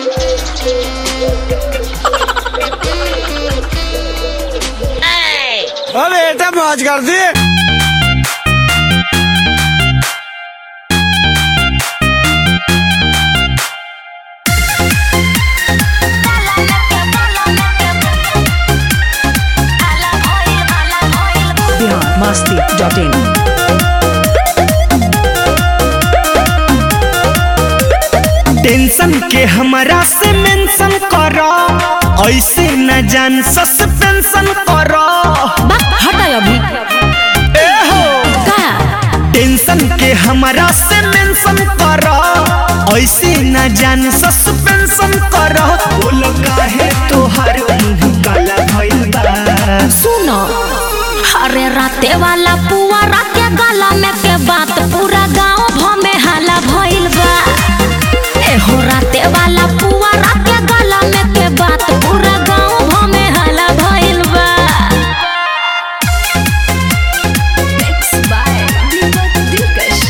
ओ बेटा मौज कर दी Bihar Masti dot in tension के हमरा से मेंशन करो ऐसे न जान सस्पेंशन करो हटा अभी ए हो का टेंशन के हमरा से मेंशन करो ऐसे न जान सस्पेंशन करो बोलो काहे तोहर मुंह काला भइल बा सुनो अरे राते वाला पुआ राते गला में के बात पूरा गांव भ में हाला भइल बा ए हो राते वाला पुआ राते गला में के बात पूरा गांव भ में हाला भइल बा Mixed by Deepak Dilkash.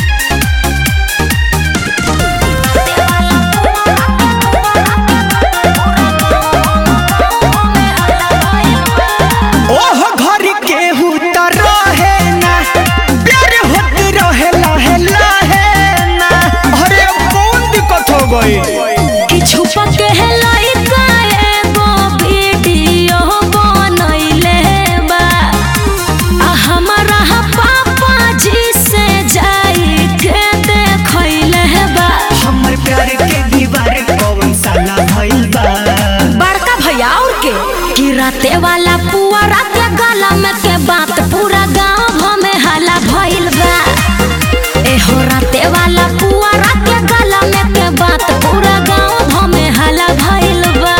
ओह घर के त रहे ना प्यार होत रहे लाहे लाहे ना अरे कौन दिक्कत हो गई कि छुपा के है लइका एगो वीडियो बनैले बा आ हमरा पापा जी से जाई के देखैले बा हमर प्यार के दीवार कौन साला भइल बा बड़का भैया और के कि राते वाला पुआ राते गला में के बात पूरा गांव भ में हाला भइल बा ए हो राते वाला पुआ राते गला में के बात पूरा गांव भ में हाला भइल बा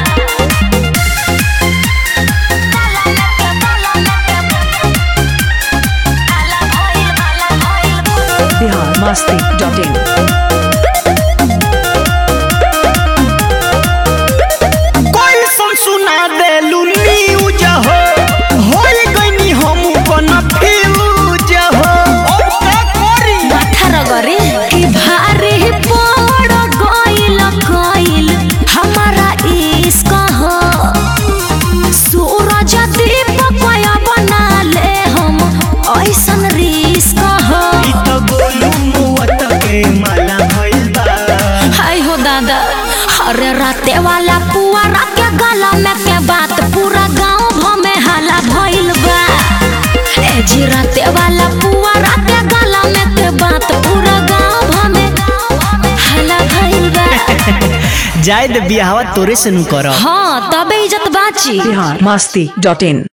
बिहार मस्ती डॉट इन कोई सुन सुना देलू न्यूज हो होई गईनी हम कन्फ्यूज हो अब का करी अठारह कि भारी पड़ गइल गइल हमारा इश्क हो सूरज दीपक बना ले हम ऐसन रिश्क हो ई त गोलू मुअत के माला भइल बा हाय हो दादा अरे राते वाला पुआ राते गला में के बात पूरा गांव भ में हाला भइल बा ए जी राते वाला पुआ राते गला में के बात पूरा गांव भ में हाला भइल बा जायद बियाहवा तोरे से नु करब हाँ तबे इज्जत बाची बिहार मस्ती डॉट इन